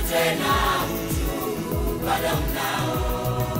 tena, uchungu bado mnao.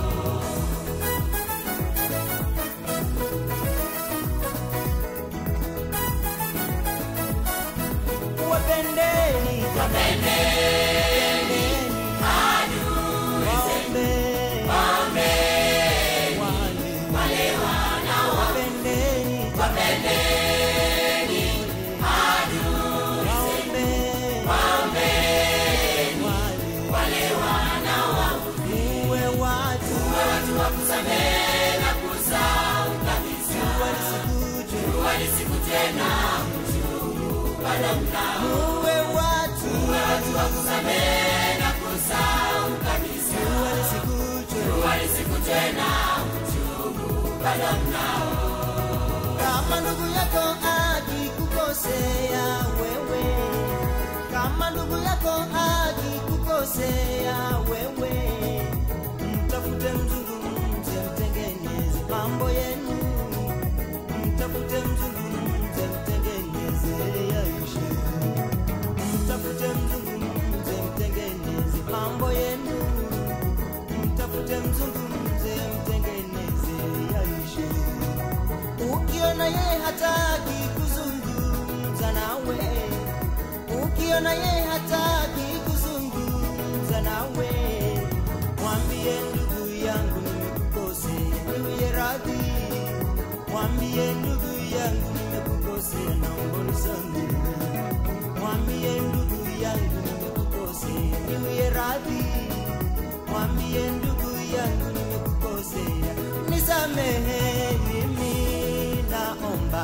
wapendeni Wapendeni adui zenu, waombeni wale wanao wapendeni wapendeni adui zenu, waombeni wale wanao muwe watu watu wa kusamehe na kusahau kabisa. walisikuje Wali siku tena, uchungu bado mnao. muwe watu Watu wa kusamehe na kusahau kabisa. walisikuje Wali siku tena, uchungu bado mnao. kama ndugu yako akikukosea wewe kama ndugu yako akikukosea wewe mtafute mzungumze mtengeneze mambo yenu mtafute mzungumze mtengeneze yaishe mtafute mzungumze mtengeneze mambo yenu mtafute mzungumze mtengeneze yaishe ukiona yeye hataki kuzungumza nawe ukiona yeye hataki kuzungumza nawe mwambie ndugu yangu nimekukosea niwie radhi mwambie ndugu yangu nimekukosea naomba unisamehe mwambie ndugu yangu nimekukosea niwie radhi mwambie ndugu yangu nimekukosea nisamehe mimi naomba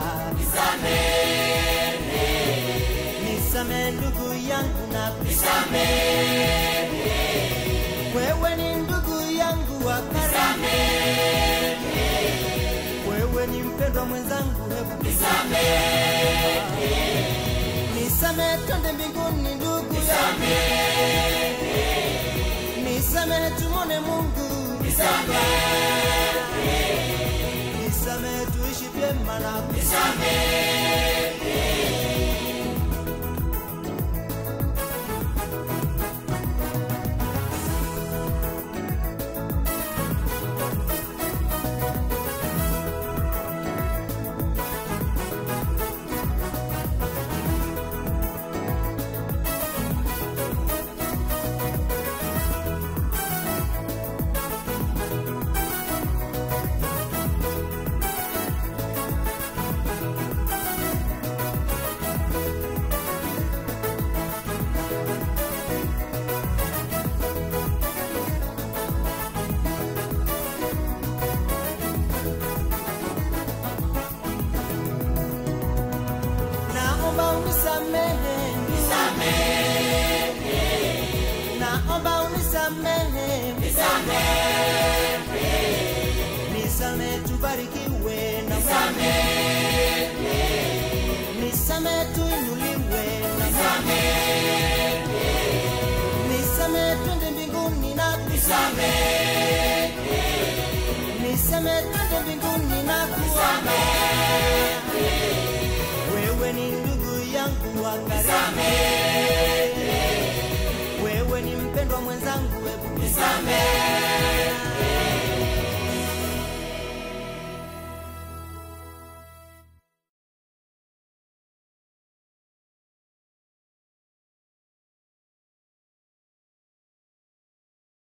nisamehe ndugu yangu na wewe ni ndugu yangu wa karibu wewe ni mpendwa mwenzangu hebu nisamehe twende mbinguni ndugu yangu nisamehe tumone mungu nisamehe tuishi vyema na naomba unisamehe naomba unisamehe nisamehe tubarikiwe na nisamehe tuinuliwe na nisamehe twende mbinguni na nisamehe twende mbinguni na wewe ni ndugu yangu wa karibu